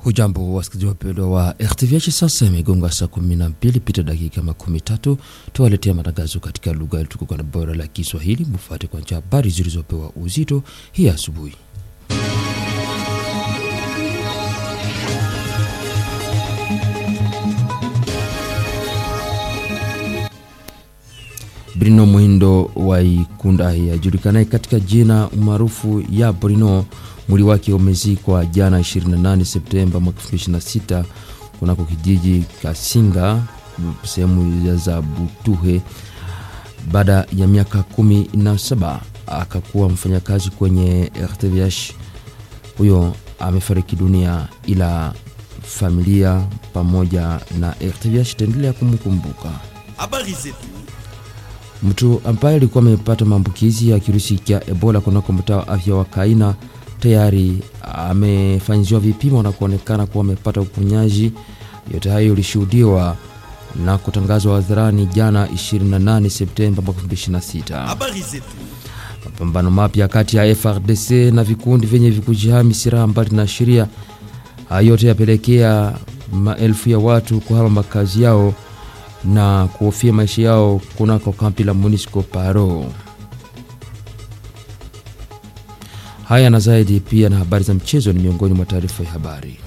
Hujambo wasikilizaji wapendwa wa RTVH, sasa imegonga saa kumi na mbili pita dakika makumi tatu tuwaletea matangazo katika lugha tukuka na bora la Kiswahili. Mufuate kwanza habari zilizopewa uzito hii asubuhi. Bruno Mwindo wa Ikunda ajulikanaye katika jina maarufu ya Bruno, mwili wake umezikwa jana 28 Septemba mwaka 2026 kunako kijiji Kasinga sehemu za Butuhe. Baada ya miaka kumi na saba akakuwa mfanyakazi kwenye RTVH. Huyo amefariki dunia, ila familia pamoja na RTVH itaendelea kumkumbuka. Habari zetu. Mtu ambaye alikuwa amepata maambukizi ya kirusi cha Ebola kunako mtaa wa afya wa Kaina tayari amefanyiziwa vipimo na kuonekana kuwa amepata uponyaji. Yote hayo ilishuhudiwa na kutangazwa hadharani jana 28 Septemba mwaka 2026. Habari zetu. Mapambano mapya kati ya FRDC na vikundi vyenye vikujihami silaha mbali na sheria, yote yapelekea maelfu ya watu kuhama makazi yao na kuhofia maisha yao kunako kampi la Monisco Paro. Haya na zaidi pia na habari za mchezo ni miongoni mwa taarifa ya habari.